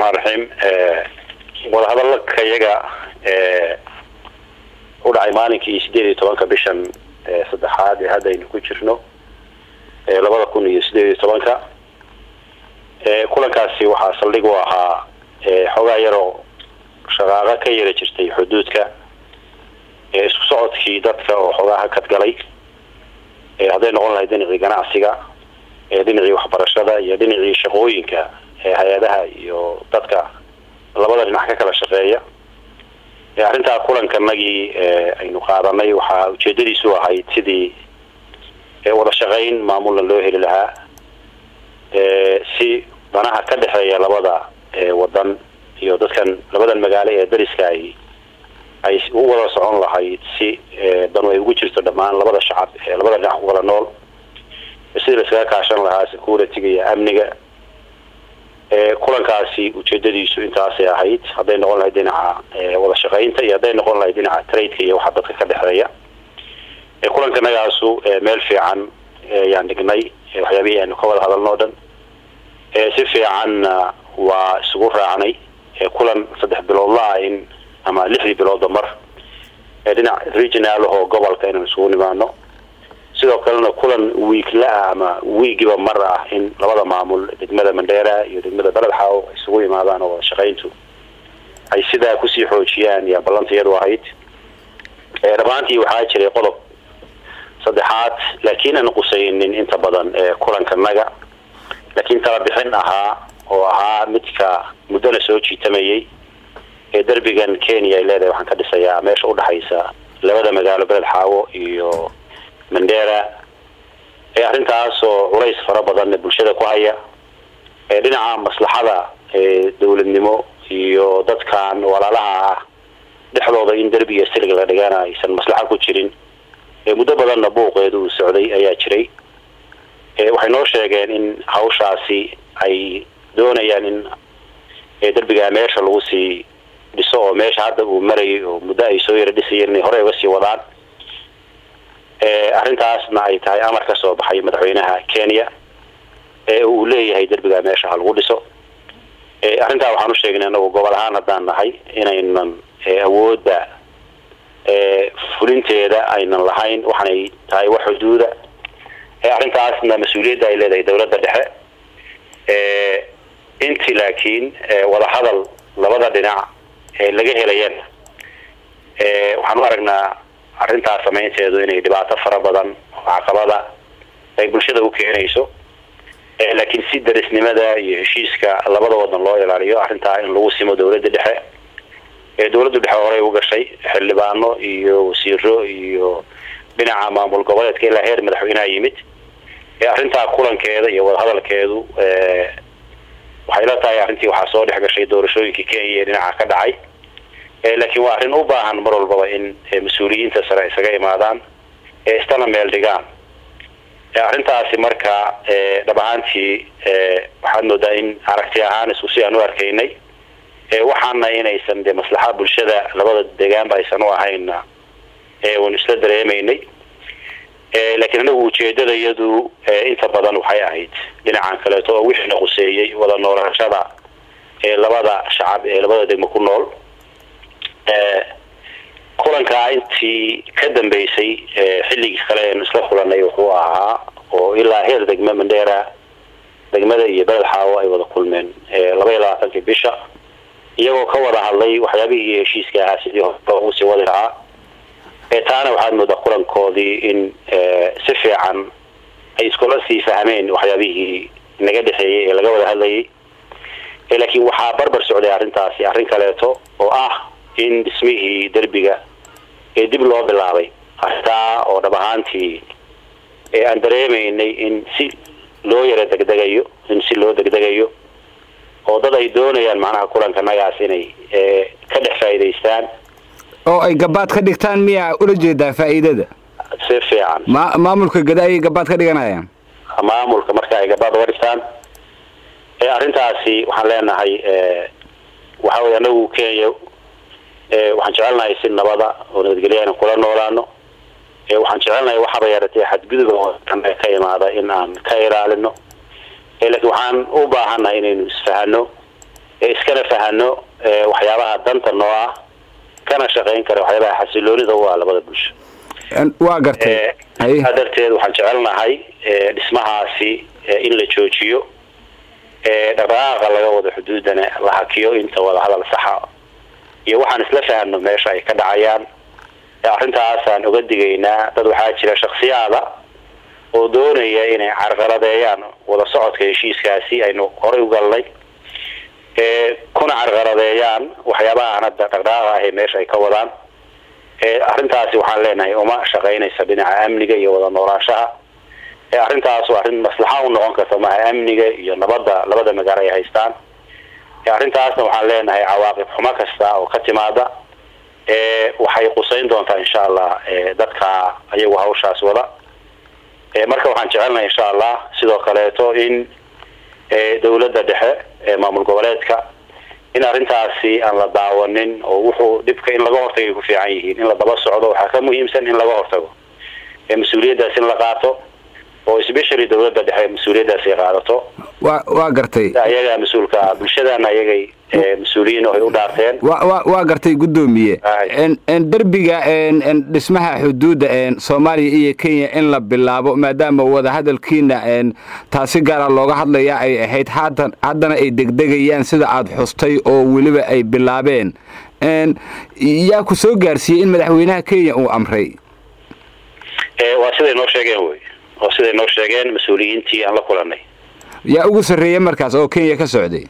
raxmaan raxiim wadahadalka iyaga u dhacay maalinkii sideed iyo tobanka bishan saddexaad ee hadda aynu ku jirno labada kun iyo sideed iyo tobanka kulankaasi waxaa saldhig u ahaa xoogaa yaroo shaqaaqo ka yara jirtay xuduudka isku socodkii dadka oo xoogaa hakad galay hadday noqon lahayd dhinacii ganacsiga dhinacii waxbarashada iyo dhinacii shaqooyinka hay-adaha iyo dadka labada dhinac ka kala shaqeeya arrintaa kulankanagii aynu qaadanay waxaa ujeedadiisu ahayd sidii wada shaqayn maamulna loo heli lahaa si danaha ka dhexeeya labada wadan iyo dadkan labadan magaalo ee dariska ay ay u wada socon lahayd si danu ay ugu jirto dhammaan labada shacab ee labada dhinac ku kala nool sidii la iskaga kaashan lahaa security-ga iyo amniga kulankaasi ujeedadiisu intaasay ahayd hadday noqon lahayd dhinaca wada shaqaynta iyo hadday noqon lahayd dhinaca tradeka iyo waxa dadka ka dhexeeya kulankanagaasu meel fiican ayaan dhignay waxyaabihii aynu ka wada hadalno o dhan si fiicanna waa isugu raacnay kulan saddex biloodla-a in ama lixdii biloodba mar dhinac regional ahoo gobolka inaan isugu nimaano sidoo kalena kulan wiigla-ah ama wiigiba mar ah in labada maamul degmada mandheera iyo degmada beledxaaw ay isugu yimaadaan oo wada shaqayntu ay sidaa kusii xoojiyaan yaa ballanta iyadu ahayd dhammaantii waxaa jiray qodob saddexaad laakiin aan qusaynin inta badan kulankanaga laakiin tala bixin ahaa oo ahaa midka muddona soo jiitamayay ee derbigan kenya ay leedahay waxaan ka dhisayaa meesha udhexaysa labada magaalo beled xaawo iyo mandera arrintaas oo culays fara badan bulshada ku haya dhinaca maslaxada dawladnimo iyo dadkan walaalaha ah dhexdooda in derbi iyo silig la dhigana aysan maslaxo ku jirin muddo badanna buuqeedu uu socday ayaa jiray waxay noo sheegeen in hawshaasi ay doonayaan in derbigaa meesha lagu sii dhiso oo meesha hadda uu marayay oo muddo ay soo yara dhisayeen inay horey uga sii wadaan arrintaasna ay tahay amar ka soo baxay madaxweynaha kenya ee uu leeyahay derbigaa meesha ha lagu dhiso arrintaa waxaan u sheegnay anagu gobol ahaan haddaan nahay inaynan awoodda fulinteeda aynan lahayn waxaanay tahay wax xuduuda arrintaasna mas-uuliyadda ay leedahay dawladda dhexe inti laakiin wadahadal labada dhinac laga helayana waxaan u aragnaa arrintaas samaynteedu inay dhibaato fara badan oo caqabada ay bulshada u keenayso laakiin si darisnimada iyo heshiiska labada wadan loo ilaaliyo arrintaa in lagu simo dawladda dhexe dawladdu dhexe horey u gashay xildhibaano iyo wasiiro iyo dhinaca maamul goboleedka ilaa heer madaxweyneha yimid arrintaa kulankeeda iyo wadahadalkeedu waxay la tahay arrintii waxaa soo dhex gashay doorashooyinkii kenya ee dhinaca ka dhacay laakiin waa arrin u baahan mar walbaba in mas-uuliyiinta sare isaga imaadaan ee istana meel dhigaan arrintaasi marka dhab ahaantii waxaad moodaa in aragti ahaan isku si aan u arkaynay waxaana inaysan de maslaxa bulshada labada deegaanba aysan u ahayna waynu isla dareemaynay laakiin anagu ujeedada iyadu inta badan waxay ahayd dhinacan kaleeto oo wixiina quseeyey wada noolashada ee labada shacab ee labada degmo ku nool kulankaa intii ka dambeysay xilligii kale aynu isla kulanay wuxuu ahaa oo ilaa heer degme mandheera degmada iyo beled xaawo ay wada kulmeen laba iyo labaatankii bisha iyagoo ka wada hadlay waxyaabihii heshiiska ahaa sidii hore ugu sii wadi lahaa taana waxaad moodaa kulankoodii in si fiican ay iskula sii fahmeen waxyaabihii naga dhexeeyey ee laga wada hadlayay laakiin waxaa barbar socday arrintaasi arrin kaleeto oo ah in dhismihii derbiga ee dib loo bilaabay arrintaa oo dhab ahaantii aan dareemaynay in si loo yara degdegayo in si loo degdegayo oo dad ay doonayaan macnaha kulankanagaas inay ka dhex faa'iidaystaan oo ay gabaad ka dhigtaan miyaa ula jeedaa faa'iidada si fiican ma maamulka gada ayay gabaad ka dhiganayaan maamulka marka ay gabaad uga dhigtaan arrintaasi waxaan leenahay waxa weye anagu kenya waxaan jecelnahay si nabada oo nabadgelya anu kula noolaano waxaan jecelnahay waxaba yaratee xadgudub oo ka imaada in aan ka ilaalino laakiin waxaan u baahannahay inaynu isfahano iskana fahano waxyaabaha danta noo ah kana shaqayn kara waxyaabaha xasiloonida u ah labada bulsho waa gartay saa darteed waxaan jecelnahay dhismahaasi in la joojiyo dhaqdhaqaaqa laga wado xuduudana la hakiyo inta wada hadal saxa iyo waxaan isla fahano meesha ay ka dhacayaan arrintaasaan oga digaynaa dad waxaa jira shaksiyaada oo doonaya inay carqaladeeyaan wada socodka heshiiskaasi aynu horay u galnay kuna carqaladeeyaan waxyaabaha aan hadda dhaqdhaqaaqa ahe meesha ay ka wadaan arrintaasi waxaan leenahay uma shaqaynaysa dhinaca amniga iyo wada noolaanshaha arrintaas waa arrin maslaxa u noqon karta maaha amniga iyo nabadda labada magaalo ay haystaan arrintaasna waxaan leenahay cawaaqib xumo kasta oo ka timaada waxay qusayn doontaa insha allah dadka ayagu hawshaas wada marka waxaan jecelnahay insha allah sidoo kaleeto in dawladda dhexe maamul goboleedka in arrintaasi aan la daawanin oo wuxuu dhibka in laga hortagay ku fiican yihiin in la daba socdo waxaa ka muhiimsan in laga hortago mas-uuliyaddaas in la qaato oo especially dawladda dhexe mas-uuliyaddaas ay qaadato wa waa gartay ayagaa mas-uulka ah bulshadana ayagay mas-uuliyiin oo ay u dhaarteen wa wa waa gartay guddoomiye derbiga dhismaha xuduudda soomaaliya iyo kenya in la bilaabo maadaama wadahadalkiina taasi gaara looga hadlaya ay ahayd haatan haddana ay degdegayaan sida aada xustay oo weliba ay bilaabeen yaa ku soo gaarsiiyey in madaxweynaha kenya uu amray waa siday noo sheegeen wey oo siday noo sheegeen mas-uuliyiintii aan la kulanay yaa ugu sarreeya markaas oo kenya ka socday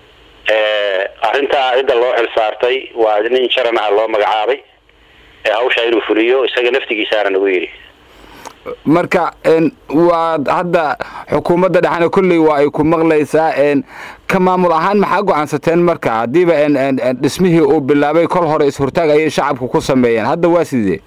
arrintaa cidda loo xil saartay waa nin jaran ah loo magacaabay hawshaa inuu fuliyo isaga naftigiisaana nagu yidhi marka waa hadda xukuumadda dhexna kolley waa ay ku maqlaysaa ka maamul ahaan maxaa go-aansateen marka haddiiba dhismihii uu bilaabay kol hore is-hortaag ayay shacabku ku sameeyeen hadda waa sidee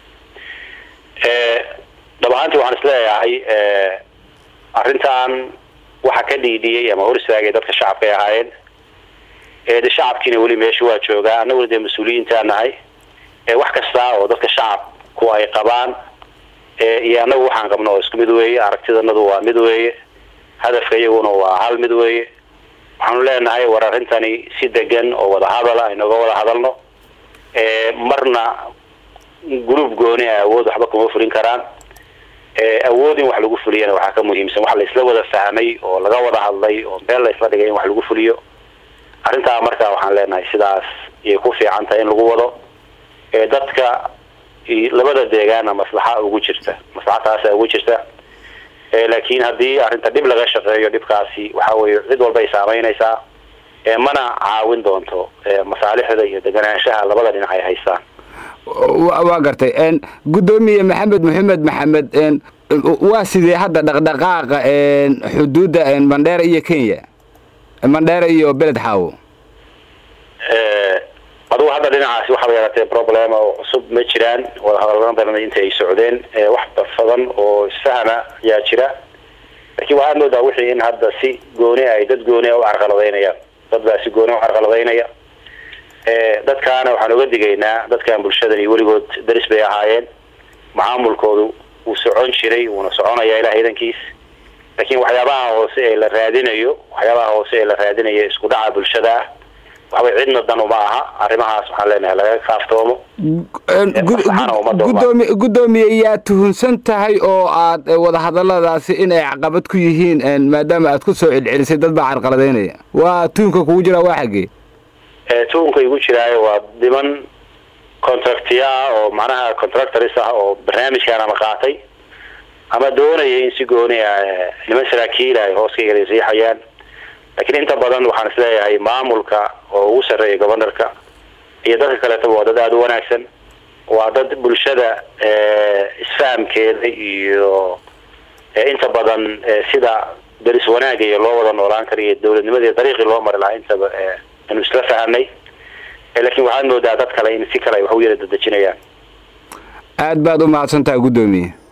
dhab ahaantii waxaan isleeyahay arrintan waxa ka dhiidhiyey ama hor istaagay dadka shacabkay ahaayeen de shacabkiina weli meesha waa joogaa annaguna dee mas-uuliyiintaa nahay wax kasta oo dadka shacabku ay qabaan iyo annagu waxaan qabno oo isku mid weeye aragtidanadu waa mid weeye hadafka iyaguna waa hal mid weeye waxaanu leenahay war arrintani si degan oo wada hadala aynoga wada hadalno marna gruub gooni ah awood waxba kuma fulin karaan awood in wax lagu fuliyana waxaa ka muhiimsan wax la isla wada fahmay oo laga wada hadlay oo meel la isla dhigay in wax lagu fuliyo arrintaa marka waxaan leenahay sidaas ayay ku fiican tahay in lagu wado dadka labada deegaana maslaxa ugu jirta maslaxataasa ugu jirta laakiin haddii arrinta dhib laga shaqeeyo dhibkaasi waxa weye cid walba ay saameynaysaa mana caawin doonto masaalixda iyo deganaanshaha labada dhinac ay haystaan waa gartay guddoomiye maxamed maxamed maxamed waa sidee hadda dhaqdhaqaaqa xuduudda mandheera iyo kenya mandheera iyo beled xaawo adugu hadda dhinacaasi waxaaba yaraatee problem oo cusub ma jiraan wadahadalana badan inta ay socdeen wax badan oo isfahama ayaa jira laakiin waxaad moodaa wixii in hadda si gooni ay dad gooni u carqaladaynayaan dad baa si gooni u carqaladaynaya dadkaana waxaan oga digaynaa dadkan bulshadani weligood daris bay ahaayeen macaamulkoodu wuu socon jiray wuuna soconaya ilaah idankiis laakiin waxyaabaha hoose ee la raadinayo waxyaabaha hoose ee la raadinayo isku dhaca bulshada ah waxbay cidna dan uma aha arrimahaas waxaan leenahay laga kaaftoomo gudoomi guddoomiye yaa tuhunsan tahay oo aad wadahadaladaasi in ay caqabad ku yihiin maadaama aad ku soo celcelisay dad baa carqaladaynaya waa tuhunka kugu jiraa waa xaggee tuhunka igu jiraayo waa dhiman contractiya ah oo macnaha contractors ah oo barnaamijkan ama qaatay ama doonaya in si gooni ah niman saraakiil ay hoos ka riixayaan laakiin inta badan waxaan isleeyahay maamulka oo ugu sarreeya governorka iyo dadka kaleetaba waa dad aada u wanaagsan waa dad bulshada isfahamkeeda iyo inta badan sida daris wanaaga iyo loo wada noolaan kara iyo dawladnimadii dariiqii loo mari lahaa intaba anu isla fahamnay laakiin waxaad moodaa dad kale in si kale ay wax u yara dadejinayaan aad baad u mahadsantaha guddoomiye